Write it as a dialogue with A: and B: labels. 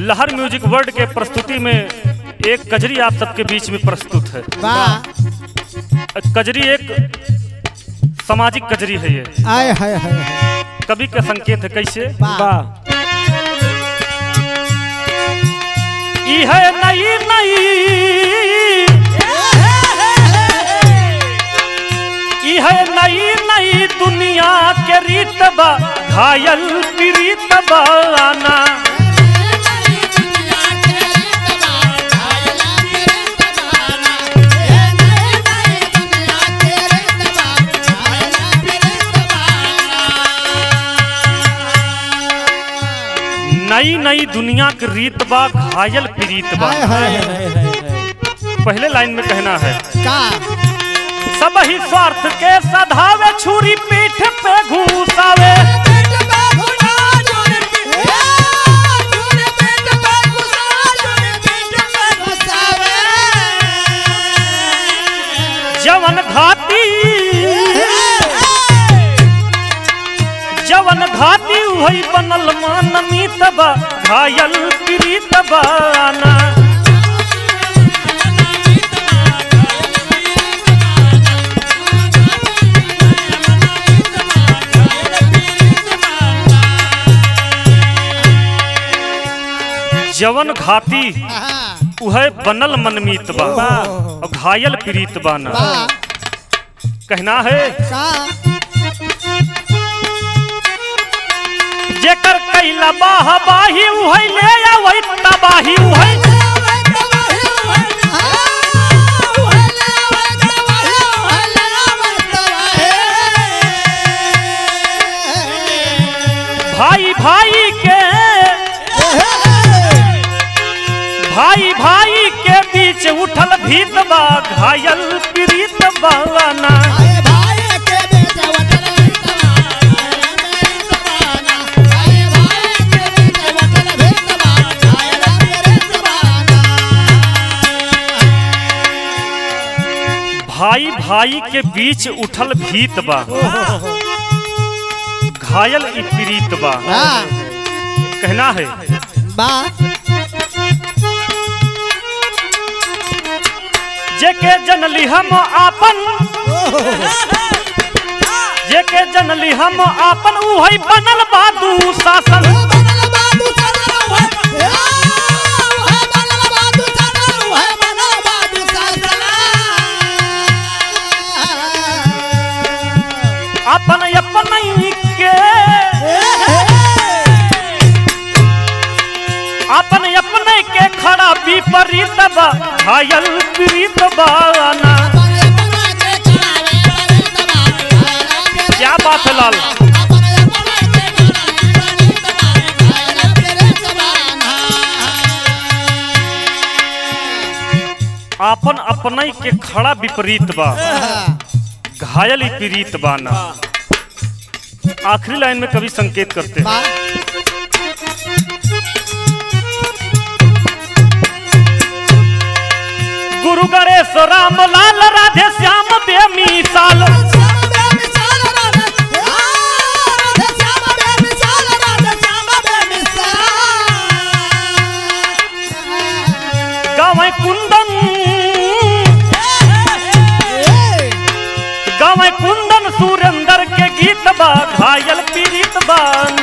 A: लहर music world के प्रस्तुति में एक कजरी आप सबके बीच में प्रस्तुत है
B: वाह
A: कजरी एक सामाजिक कजरी है ये
B: आय हाय हाय हाय।
A: कवि का संकेत है कैसे
B: वाह
A: ई है नई नई ई है नई नई दुनिया के रीत बा घायल पीड़ित बाना नई नई दुनिया के रीत बा घायल पीड़ित बा
B: हाय हाय हाय हाय।
A: पहले लाइन में कहना है
B: का
A: सब ही स्वार्थ के सधावे छुरी पीठ पे घूसावे जवन घाती जवन घाती वही बनल मानमीत बा घायल पीड़ित बाना जवन घाती उहे बनल मनमीत बा और घायल पीड़ित बाना कहना है जेकर कैला बाह बाही उहै ले आवै तबाही उहै भाई भाई के भाई भाई के बीच उठल भीत बा घायल पीड़ित बाना भाई भाई के बीच उठल भीत बा घायल ई पीड़ित बा कहना है जेके जनली हम आपन जेके जनली हम आपन उहै बनल बादू शासन अपन अपन के अपन अपने के खड़ा विपरीत बा घायल पीड़ित बाना क्या बात है लाल अपन अपने के खड़ा विपरीत बा घायल ही पीड़ित बाना आखिरी लाइन में कवि संकेत करते हैं गुरु गणेश राम लाल राधे श्याम बेमिसाल गावे कुंदन गावे कुंदन सुरेंद्र के गीत बा घायल पीड़ित बाना